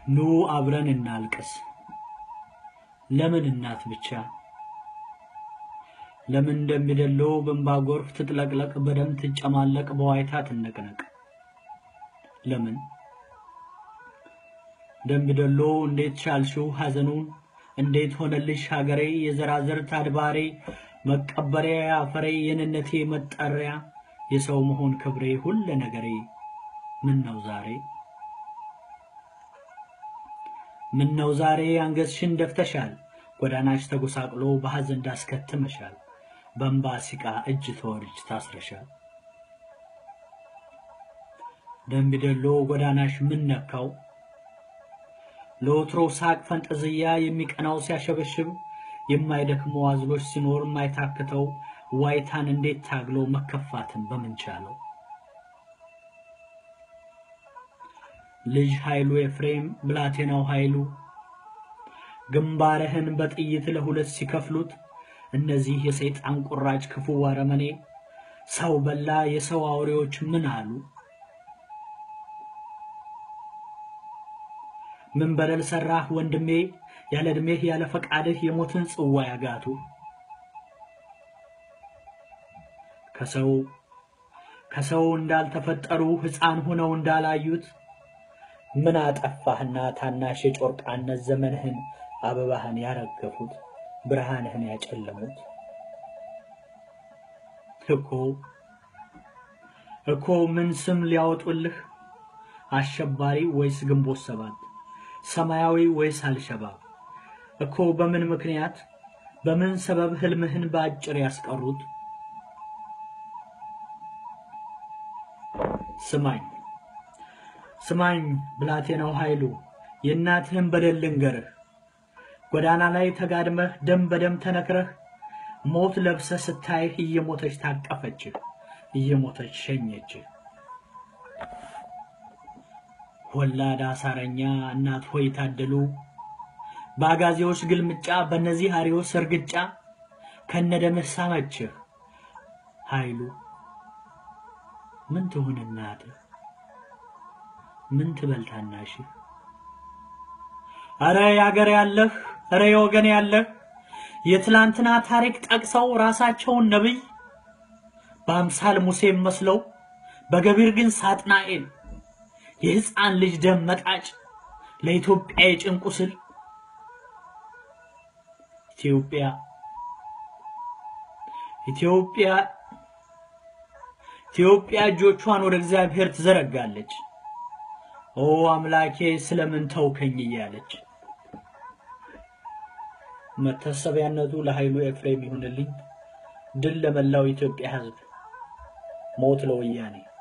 ኑ አብረን እናልቅስ። ለምን እናት ብቻ? ለምን እንደሚደለው በእንባ ጎርፍ ትጥለቅለቅ፣ በደም ትጨማለቅ፣ በዋይታ ትነቅነቅ? ለምን ደምቢዶሎ እንዴት ቻልሽው ሐዘኑን? እንዴት ሆነልሽ ሀገሬ የዘራዘርት አድባሬ መቀበሪያ አፈሬ የነነቴ መጠሪያ የሰው መሆን ክብሬ ሁለ ነገሬ ምን ነው ዛሬ ምን ነው ዛሬ አንገትሽን ደፍተሻል ጎዳናሽ ተጎሳቅሎ በሐዘን ዳስከትመሻል በእንባ ሲቃ እጅ ተወርጅ ታስረሻል ደምቢዶሎ ጎዳናሽ ምን ነካው ለወትሮ ሳቅ ፈንጠዝያ የሚቀናው ሲያሸበሽብ የማይደክመው አዝሎች ሲኖር የማይታክተው ዋይታን እንዴት ታግሎ መከፋትን በምን ቻለው? ልጅ ኃይሉ ኤፍሬም ብላቴናው ኃይሉ ግንባርህን በጥይት ለሁለት ሲከፍሉት እነዚህ የሰይጣን ቁራጭ ክፉ አረመኔ ሰው በላ የሰው አውሬዎች ምን አሉ? ምን በደል ሰራህ ወንድሜ ያለ ዕድሜህ ያለ ፈቃድህ የሞትን ጽዋ ያጋቱ ከሰው ከሰው እንዳልተፈጠሩ ሕፃን ሆነው እንዳላዩት ምን አጠፋህና ታናሽ የጮርቃነት ዘመንህን አበባህን ያረገፉት ብርሃንህን ያጨለሙት እኮ እኮ ምን ስም ሊያወጡልህ አሸባሪ ወይስ ግንቦት ሰባት ሰማያዊ ወይስ አልሸባብ እኮ በምን ምክንያት በምን ሰበብ ህልምህን በአጭር ያስቀሩት? ስማኝ ስማኝ ብላቴናው ኃይሉ የእናትህን በደል ልንገርህ። ጎዳና ላይ ተጋድመህ ደም በደም ተነክረህ ሞት ለብሰህ ስታይህ እየሞተች ታቀፈችህ፣ እየሞተች ሸኘችህ። ወላድ አሳረኛ እናት ሆይ ታደሉ በአጋዜዎች ግልምጫ በእነዚህ አሪዎስ እርግጫ ከነደምህ ሳመችህ ኃይሉ ምን ትሁን እናትህ ምን ትበል ታናሽህ አረ ያገር ያለህ አረ የወገን ያለህ የትላንትና ታሪክ ጠቅሰው ራሳቸውን ነብይ በአምሳል ሙሴም መስለው በገቢር ግን ሳጥናኤል የሕፃን ልጅ ደም መጣጭ ለኢትዮጵያ የጭንቁ ስል ኢትዮጵያ ኢትዮጵያ ኢትዮጵያ እጆቿን ወደ እግዚአብሔር ትዘረጋለች። ኦ አምላኬ ስለምን ተውከኝ እያለች መታሰቢያነቱ ለኃይሉ ኤፍሬም ይሁንልኝ። ድል ለመላው ኢትዮጵያ ሕዝብ፣ ሞት ለወያኔ።